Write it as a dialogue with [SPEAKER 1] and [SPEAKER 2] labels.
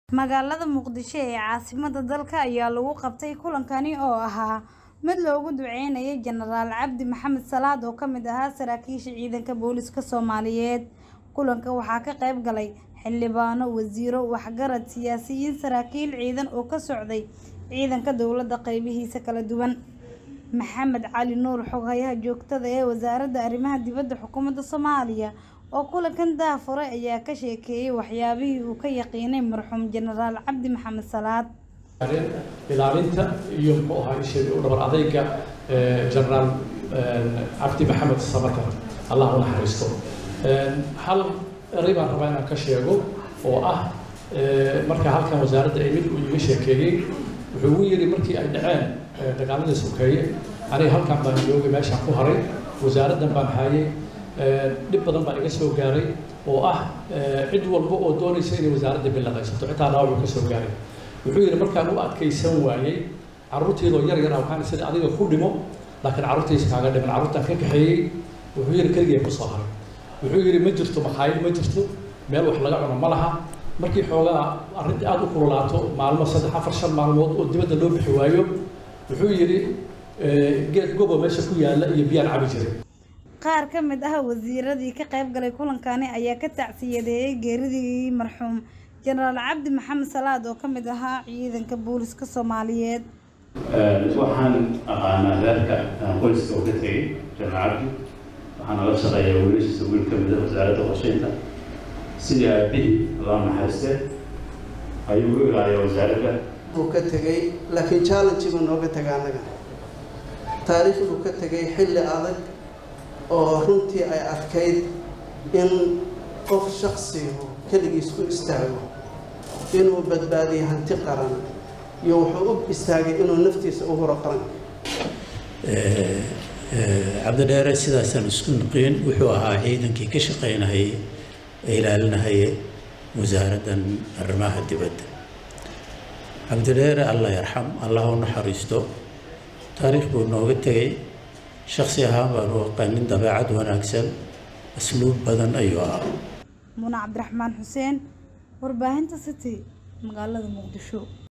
[SPEAKER 1] Magaalada Muqdisho ee caasimadda dalka ayaa lagu qabtay kulankani oo ahaa mid loogu duceynayay Jenaraal Cabdi Maxamed Salaad oo ka mid ahaa saraakiisha ciidanka booliska Soomaaliyeed. Kulanka waxaa ka qayb galay xildhibaano, wasiirro, waxgarad, siyaasiyiin, saraakiil ciidan oo ka socday ciidanka dowladda qaybihiisa kala duwan. Maxamed Cali Nuur Xoghayaha joogtada ah ee Wasaaradda Arrimaha Dibadda Xukuumadda Soomaaliya oo kulankan daahfuray ayaa ka sheekeeyay waxyaabihii uu ka yaqiinay marxuum Jenaraal Cabdi Maxamed Salaad.
[SPEAKER 2] ilaalinta iyo muxuu ahaa ishee u dhabar adayga jenaraal cabdi maxamed samatar allah u naxariisto hal eray baan rabaa inaan ka sheego oo ah marka halkan wasaaradda ay mid uu iga sheekeeyey wuxuu ugu yidhi markii ay dhaceen dagaaladii sokeeye aniga halkan baan joogay meeshaan ku haray wasaaraddan baan hayay dhib badan baa iga soo gaaray oo ah cid walba oo doonaysa inay wasaaradda bilaqaysato xitaa dhaawac ka soo gaaray wuxuu yidhi markaan u adkaysan waayey carruurteedoo yar yar ah waxaan sida adiga ku dhimo laakiin carruurtaysa kaaga dhiman carruurtaan ka kaxeeyey wuxuu yidhi keligee ku soo haray wuxuu yidhi ma jirto makhaayad ma jirto meel wax laga cuno ma laha markii xoogaa arrintii aada u kululaato maalmo saddex afar shan maalmood oo dibadda loo bixi waayo wuxuu yidhi geed gobo meesha ku yaalla iyo biyaan cabi jiray
[SPEAKER 1] Qaar ka mid ah wasiiradii ka qayb galay kulankani ayaa ka tacsiyadeeyay geeridii marxuum Jenaraal Cabdi Maxamed Salaad oo ka mid ahaa ciidanka booliska Soomaaliyeed.
[SPEAKER 3] waxaan aqaanaa reerka qoyska oo ka tegey jenaraal cabdi waxaana la shaqeeyaa wiilashiisa wiil ka mid ah wasaaradda qorsheynta sidii aabihii loo naxariiste ayuu u ilaaliyaa wasaaradda
[SPEAKER 4] uu ka tegey laakiin challenge buu nooga tegay annaga taariikhduu ka tegay xilli adag oo runtii ay adkayd in qof shaksigu keligiis ku istaago inuu badbaadiyo hanti qaran iyo wuxuu u istaagay inuu naftiisa u huro qaranka
[SPEAKER 5] cabdidheere sidaasaan isku naqiin wuxuu ahaa ciidankii ka shaqaynahayay ee ilaalinahayay wasaaraddan arrimaha dibadda cabdidheere allah yarxam allah u naxariisto taariikh buu nooga tegay shaksi ahaan baan u aqaanin dabeecad wanaagsan asluub badan ayuu ahaa
[SPEAKER 1] Muna Cabdiraxmaan Xuseen, warbaahinta City, magaalada Muqdisho.